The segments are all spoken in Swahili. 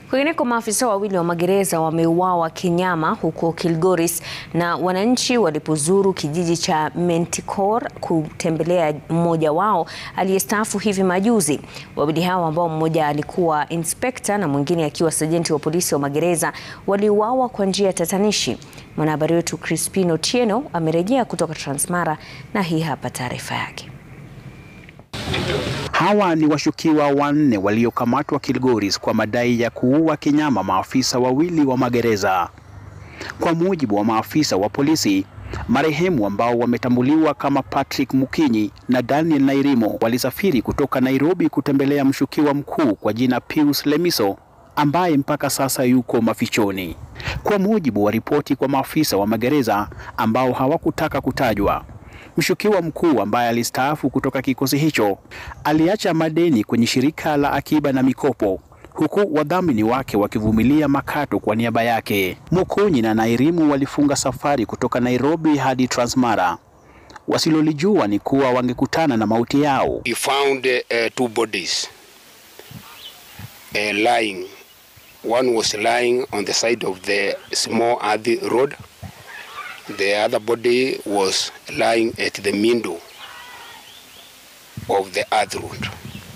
Kwingineko, maafisa wawili wa magereza wameuawa kinyama huko Kilgoris na wananchi walipozuru kijiji cha Manticore kutembelea mmoja wao aliyestaafu hivi majuzi. Wawili hao ambao mmoja alikuwa inspekta na mwingine akiwa sajenti wa polisi wa magereza waliuawa kwa njia tatanishi. Mwanahabari wetu Crispino Tieno amerejea kutoka Transmara na hii hapa taarifa yake. Hawa ni washukiwa wanne waliokamatwa Kilgoris kwa madai ya kuua kinyama maafisa wawili wa magereza. Kwa mujibu wa maafisa wa polisi, marehemu ambao wametambuliwa kama Patrick Mukinyi na Daniel Nairimo walisafiri kutoka Nairobi kutembelea mshukiwa mkuu kwa jina Pius Lemiso ambaye mpaka sasa yuko mafichoni. Kwa mujibu wa ripoti kwa maafisa wa magereza ambao hawakutaka kutajwa, mshukiwa mkuu ambaye alistaafu kutoka kikosi hicho aliacha madeni kwenye shirika la akiba na mikopo huku wadhamini wake wakivumilia makato kwa niaba yake. Mukunyi na Nairimu walifunga safari kutoka Nairobi hadi Transmara. Wasilolijua ni kuwa wangekutana na mauti yao. We found uh, two bodies uh, lying. One was lying on the side of the small Adi road. The other body was lying at the window of the Adi road.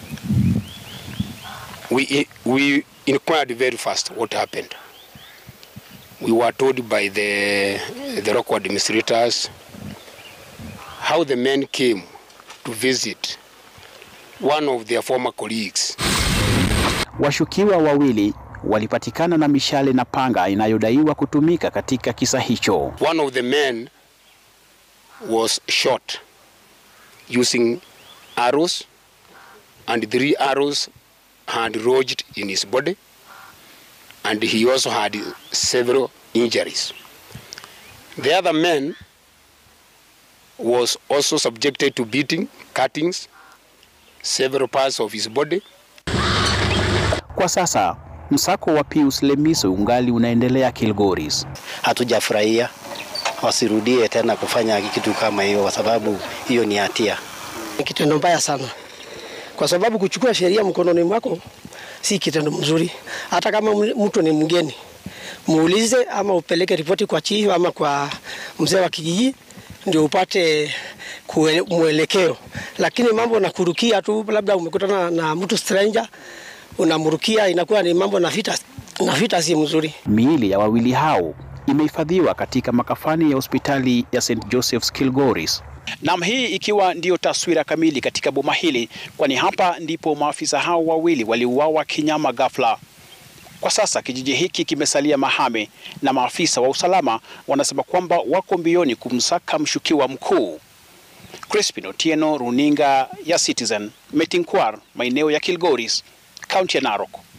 We, we inquired very fast what happened. We were told by the, the local administrators how the men came to visit one of their former colleagues. Washukiwa wawili walipatikana na mishale na panga inayodaiwa kutumika katika kisa hicho. One of the men was shot using arrows and three arrows had lodged in his body and he also had several injuries. The other man was also subjected to beating, cuttings, several parts of his body. Kwa sasa msako wa Pius Lemiso ungali unaendelea Kilgoris. Hatujafurahia, wasirudie tena kufanya kitu kama hiyo, kwa sababu hiyo ni hatia. Ni kitendo mbaya sana, kwa sababu kuchukua sheria mkononi mwako si kitendo mzuri. Hata kama mtu ni mgeni, muulize ama upeleke ripoti kwa chief ama kwa mzee wa kijiji ndio upate mwelekeo, lakini mambo na kurukia tu, labda umekutana na mtu stranger unamrukia, inakuwa ni mambo na vita, na vita si mzuri. Miili ya wawili hao imehifadhiwa katika makafani ya hospitali ya St Joseph's Kilgoris. Nam, hii ikiwa ndiyo taswira kamili katika boma hili, kwani hapa ndipo maafisa hao wawili waliuawa kinyama ghafla. Kwa sasa kijiji hiki kimesalia mahame na maafisa wa usalama wanasema kwamba wako mbioni kumsaka mshukiwa mkuu. Crispin Otieno, runinga ya Citizen, Metinkwar, maeneo ya Kilgoris, kaunti ya Narok.